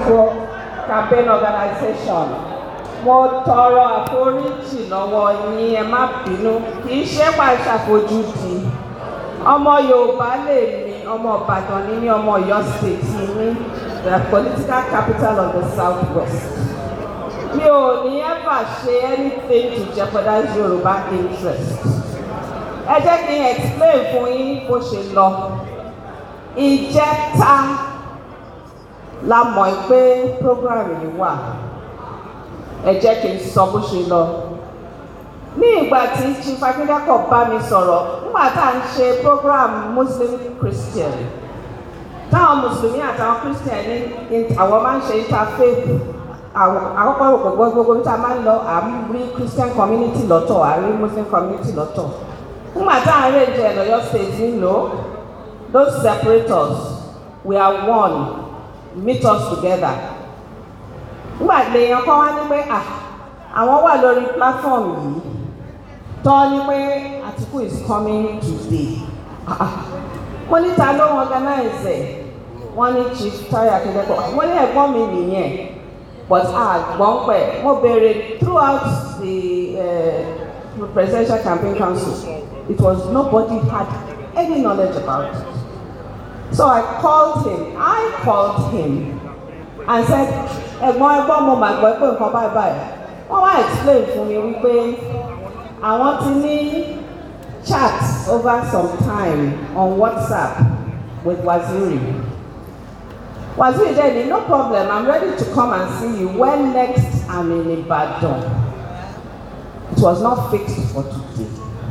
Àtìkù campaign organization mo tọrọ àforíjì lọ́wọ́ yín ẹ má bínú kì í ṣe pàṣàfojúdi ọmọ Yorùbá lè mi ọmọ Ìbàdàn ní ní ọmọ Ọ̀yọ́ state ní the political capital of the south west mi ò ní ever ṣe anything to jeopardize Yorùbá interest ẹ jẹ́ kí n explain fún yín bó ṣe lọ ìjẹta la mọ̀ pé program yìí wà ẹ jẹ́ kí n sọ bó ṣe lọ ní ìgbà tí chief akíndẹ́kọ̀ bá mi sọ̀rọ̀ nígbà tá à ń ṣe program muslim christian táwọn mùsùlùmí àtàwọn christian ní àwọn máa ń ṣe interfaith àkọ́kọ́ rò pé gbogbo níta máa ń lọ à ń rí christian community lọ́tọ̀ à ń rí muslim community lọ́tọ̀ nígbà tá à ń rèjẹ lọ́yọ́ state nílò those separators we are one meet us together nígbà lèèyàn kan wá ní pé à àwọn wà lórí platform yìí tọ́ ní pé Àtìkù is coming today mo ní ta ló ń organize ẹ̀ wọ́n ní chief Táyọ̀ Akíndẹ́kọ̀ mo ní ẹ̀gbọ́n mi nìyẹn but àgbọ̀n pẹ̀ mo béèrè throughout the uh, presidential campaign council it was nobody had any knowledge about it so I called him I called him and said ẹ̀gbọ́n ẹ̀gbọ́n mo mà gbọ́ pé nǹkan báyìí báyìí wọ́n wá explain fún mi wípé àwọn ti ní chat over some time on WhatsApp with Waziri Waziri dẹ̀ ní no problem I'm ready to come and see you when next I'm in Ibadan it was not fixed for today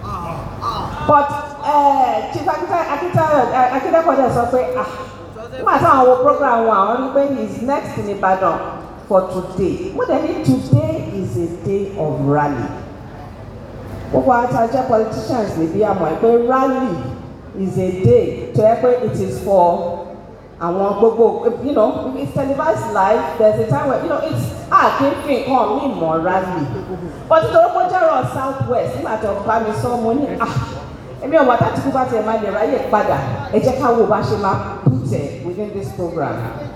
but uh, Chief Akitayo dẹ̀ sọ pé ah nígbà táwọn wo program wọn àwọn rí pé he is next in Ibadan for today mo dẹ̀ ní today is a day of rally gbogbo àtàjẹ́ politicians níbí àmọ́ ẹ pé rally is a day tó yẹ pé it is for àwọn gbogbo you know it's televised live there's a time where you know it's ah kí n fi nǹkan mi mọ̀ rally but nítorí pé ó jẹ́ rọ south west nígbà tó bá mi sọ mo ní ah èmi ọmọ àtàtìkú bá tiẹ̀ máa lè ráyè padà ẹ jẹ́ ká wo bá ṣe máa put it within this program.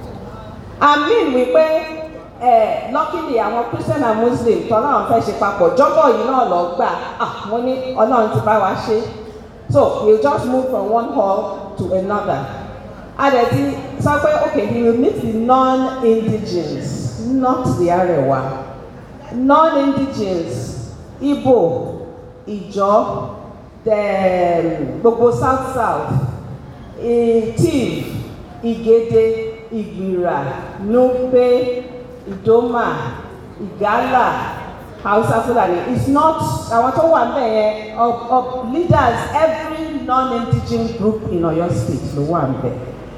I mean wípé ẹ luckily àwọn Christian and Muslim tọ́lá àwọn fẹ́ ṣe papọ̀ jọ́bọ̀ yìí náà lọ gbà ah mo ní Ọlọ́run ti bá wa ṣe so we just move from one hall to another. Adẹ̀tí sọ pé okay he will meet the non-indigens not the Arewa non-indigens Igbo Ìjọ gbogbo south south tiv igede ìgbìrà nupe ìdómà ìgálà hausa fulani it's not àwọn tó wà níbẹ̀ yẹn of of leaders every non-indigenous group in Ọ̀yọ́ state ló wà níbẹ̀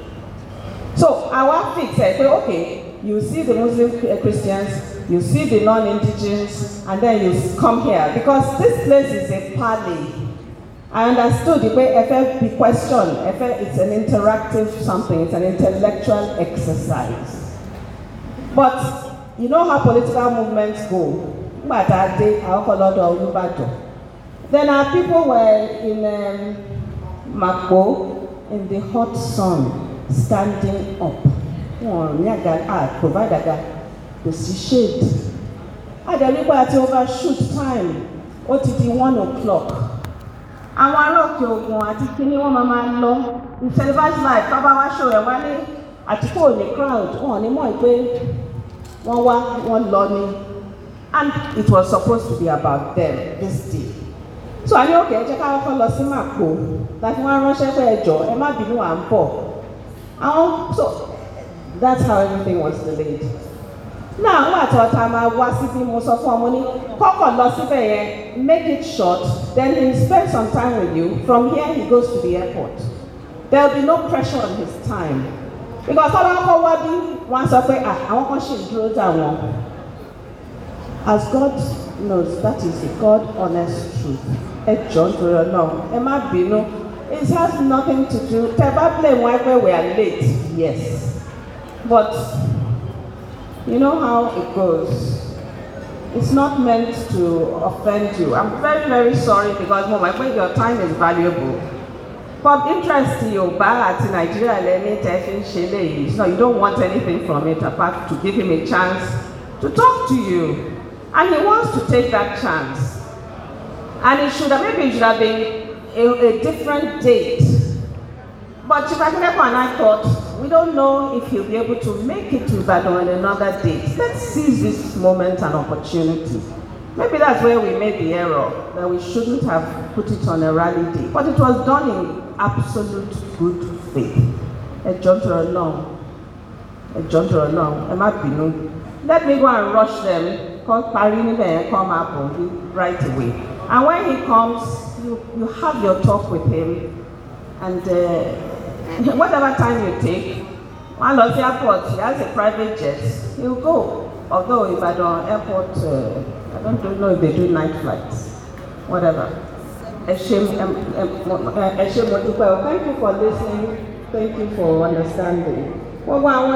so àwa fix ẹ pé okay you see the muslim christians you see the non-indigenous and then you come here because this place is a parley I understood pé ẹ fẹ́ be question ẹ fẹ́ it's an interactive something it's an intellectual exercise but you know how political movements go nígbà tá a dé àkọ́kọ́ lọ́dọ̀ Olúbàdàn then our people were in um, Mapo in the hot sun standing up wọn ní àga ah provide àga kò sí shade àdàlígbà àti overshoot time ó ti di one o'clock àwọn ará òkè ògùn àti kíní wọn máa máa lọ televised live tó bá wá show ẹ̀ wá ní Àtìkù òní crowd wọn ní mọ̀ pé wọ́n wá wọ́n lọ ní and it was supposed to be about them this day so àní òkè ẹ jẹ́ ká kọ́kọ́ lọ sí Màpò láti wọ́n ránṣẹ́ pé ẹ jọ ẹ má bínú à ń bọ̀ àwọn so that's how everything was delayed náà àwọn àtọ̀tà máa wá síbí mo sọ fún ọmọ ní kọ́kọ́ lọ síbẹ̀ yẹn make it short then he spend some time with you from here he goes to the airport there will be no pressure on his time because tọ́lá kọ́ wá bí wọ́n sọ pé ah àwọn kan ṣì ń dúró dà wọ́n as God knows that is the God honest truth ẹ jọ nítorí Ọlọ́run ẹ má bínú it has nothing to do tẹ bá blame wọn pé we are late yes but. You know how it goes. It's not meant to offend you. I'm very, very sorry because, Mom, I think your time is valuable. but interest Yorùbá àti Nàìjíríà lẹ́ni tẹ́ fi ń ṣe léyìí so you don't want anything from it apart to give him a chance to talk to you and he wants to take that chance and it should have maybe it should have been a, a different date but Chief Akineko and I thought we don't know if he'll be able to make it to Ibadan on another date let's seize this moment and opportunity maybe that's where we made the error that we shouldn't have put it on a rally day but it was done in absolute good faith ẹ jọ̀ọ́ nítorí Ọlọ́run ẹ jọ̀ọ́ nítorí Ọlọ́run ẹ má bínú let me go and rush them kọ́ parí níbẹ̀ yẹn kọ́ máa bọ̀ bí right away and when he comes you you have your talk with him and uh, whatever time you take one lọ sí airport he has a private jet he will go although Ibadan airport uh, I don't know if they do night flights whatever ẹ ṣé ẹ ṣé mo dúpẹ́ o thank you for listening thank you for understanding gbogbo àwọn.